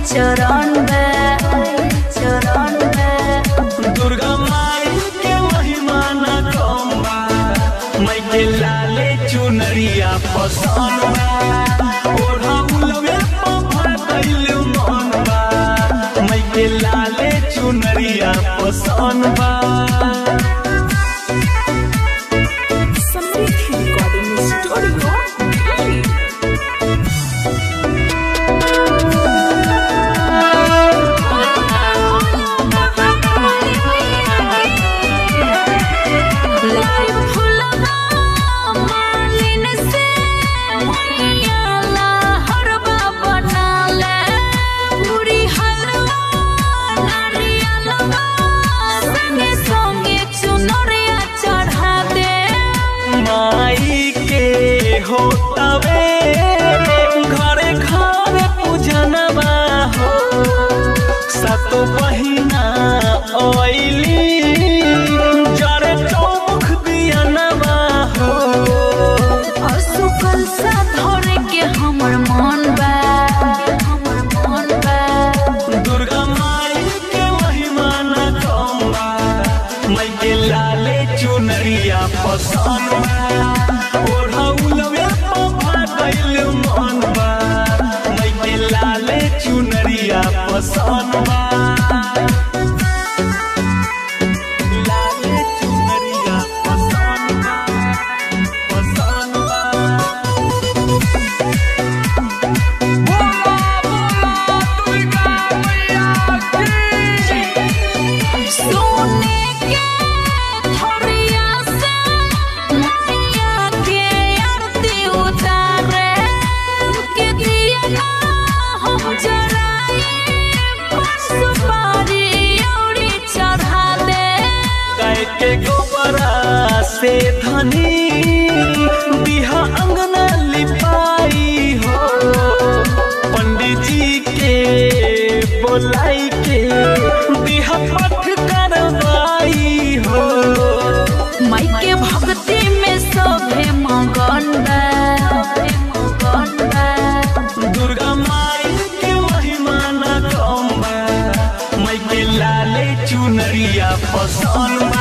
चरण में चरण में दुर्गा माई के महिमा न कम बा मैं के लाले चुनरिया पसंद बा ओढ़ा उलवे पफर कैल मन बा मैं के लाले चुनरिया पसंद बा Samriddhi Recording Studio, Delhi. Live फुलवा मालिन से मैया लहरवा बना ले पूरी हलवा नारियलवा संगे संगे चुनरिया चढ़ा दे माई के होतवे घरे घरे पूजनवा हो सतो बहिना ओइली जरे चौमुख दियनवा हो असुकल सा धरे के हमर मन बा हमर मन बा दुर्गा माई के महिमा न कम बा मैं के लाले चुनरिया पसंद बा ओढ़ा उलवे पफा कैल मन बा मैं के लाले चुनरिया पसंद बा लाले चुनरिया पसंद बा पसंद बा सोने के थोरिया से मैया के आरती उतारे के दिया ना हम जराई सुपारी औरी चढ़ा दे गाय के गोबरा से धनी बिहा अंगना लिपाई हो पंडित जी के बोलाई के बिहा पठ करवाई हो माई के भक्ति में सभे मगन बा सभे मगन बा दुर्गा माई के महिमा न कम बा मैं के लाले चुनरिया पसंद बा